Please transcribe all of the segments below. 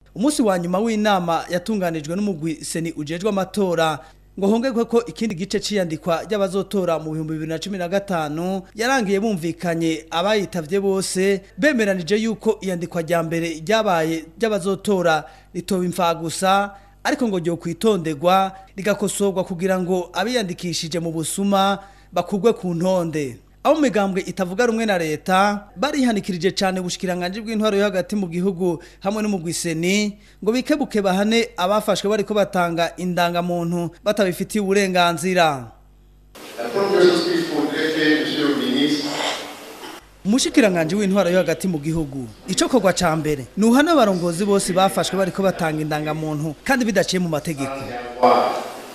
umunsi wa nyuma w'inama yatunganijwe n'umugwi seni ujejwe amatora ngo hongerwe ko ikindi gice c'iyandikwa ry'abazotora mu bihumbi bibiri na cumi na gatanu yarangiye bumvikanye abayitavye bose bemeranije yuko iyandikwa rya mbere ryabaye ry'abazotora ritoba imfagusa ariko ngo ryo kwitonderwa rigakosorwa kugira ngo abiyandikishije mu busuma bakugwe ku ntonde abo mu migambwe itavuga rumwe na leta barihanikirije cyane ubushikiranganje bw'intwaro yo hagati mu gihugu hamwe no mu gwiseni ngo bikebuke bahane abafashwe bariko batanga indangamuntu batabifitiye uburenganzira La première chose qu'il faudrait faire, monsieur le ministre, umushikiranganje w'intwaro yo hagati mu gihugu ico kogwa ca mbere ni uhana abarongozi bose bafashwe bariko batanga indangamuntu kandi bidaciye mu mategeko avoir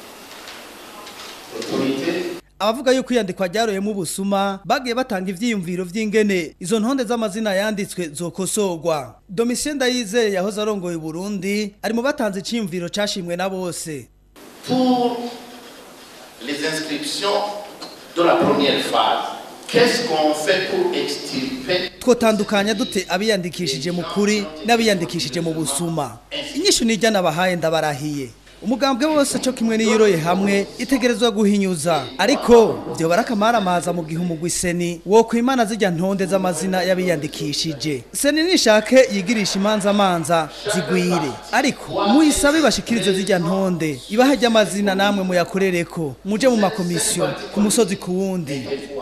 l'autorité abavuga yuko iyandikwa ryaroyemo ubusuma bagiye batanga ivyiyumviro vy'ingene izo ntonde z'amazina yanditswe zokosorwa domitien ndayizeye yahoze arongoye uburundi ari mu batanze iciyumviro cashimwe na bose pour les inscriptions de la première phase. Qu'est-ce qu'on fait pour extirper twotandukanya dute abiyandikishije mu kuri n'abiyandikishije mu busuma inyishu nijya nabahaye ndabarahiye umugambwe wose cyo kimwe niyoroye hamwe itegerezwa guhinyuza ariko byo barakamaramaza mu gihe umugwi seni wo kwimana zijya ntonde z'amazina y'abiyandikishije seni nishake yigirisha imanza manza zigwire ariko muyisabe bashikirize zijya ntonde ibaha ry'amazina namwe muyakorereko muje mu makomisiyo ku musozi ku wundi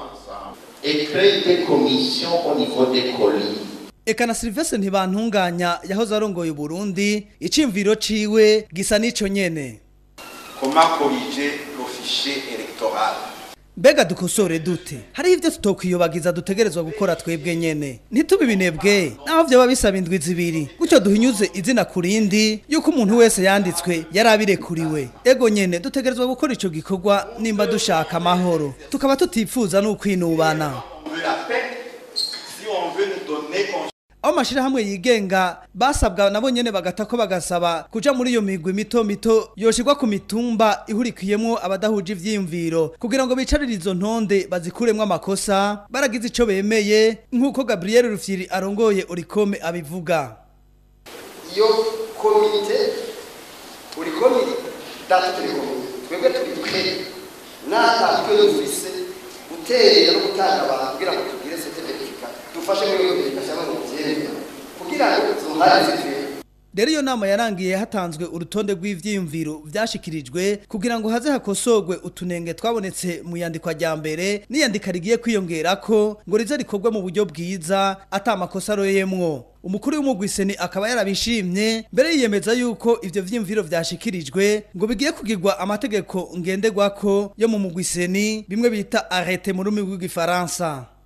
et créer des commissions au niveau des colis Eka na Sylvestre ntibantunganya yahoze arongoye Burundi icimviro ciwe gisa nico nyene Comment corriger le fichier électoral Mbega dukosore dute hari ivyo tutokwiyobagiza dutegerezwa gukora twebwe nyene ntitubi binebwe naho vyo babisaba indwi zibiri gutyo duhinyuze izina kurindi yuko umuntu wese yanditswe yarabirekuriwe ego nyene dutegerezwa gukora ico gikorwa nimba dushaka amahoro tukaba tutipfuza n'ukwinubana On veut la paix si on veut nous donner conscience aho amashirahamwe yigenga basabwa nabo nyene bagata ko bagasaba kuja muri iyo migwi mito mito yoshirwa ku mitumba ihurikiyemwo abadahuje ivyiyumviro kugira ngo bicarire izo ntonde bazikuremwo amakosa baragize ico bemeye nk'uko Gabriel Rufyiri arongoye Orikome abivuga iyo komite buri komite data turi komite twebwe turi twe natwe dufise guterera no gutanga abantu kugira ngo tugire certificate dufashe muri iyo verification no kubyemera kugira ngo zuhare zitwe rero iyo nama yarangiye hatanzwe urutonde rw'ivyiyumviro vyashikirijwe kugira ngo haze hakosorwe utunenge twabonetse mu yandikwa rya mbere n'iyandika rigiye kwiyongerako ngo rize rikorwe mu buryo bwiza ata makosa aroyemwo umukuru w'umugwiseni akaba yarabishimye mbere yiyemeza yuko ivyo vyiyumviro vyashikirijwe ngo bigiye kugirwa amategeko ngenderwako yo mu mugwiseni bimwe bita arrete mu rurimi rw'igifaransa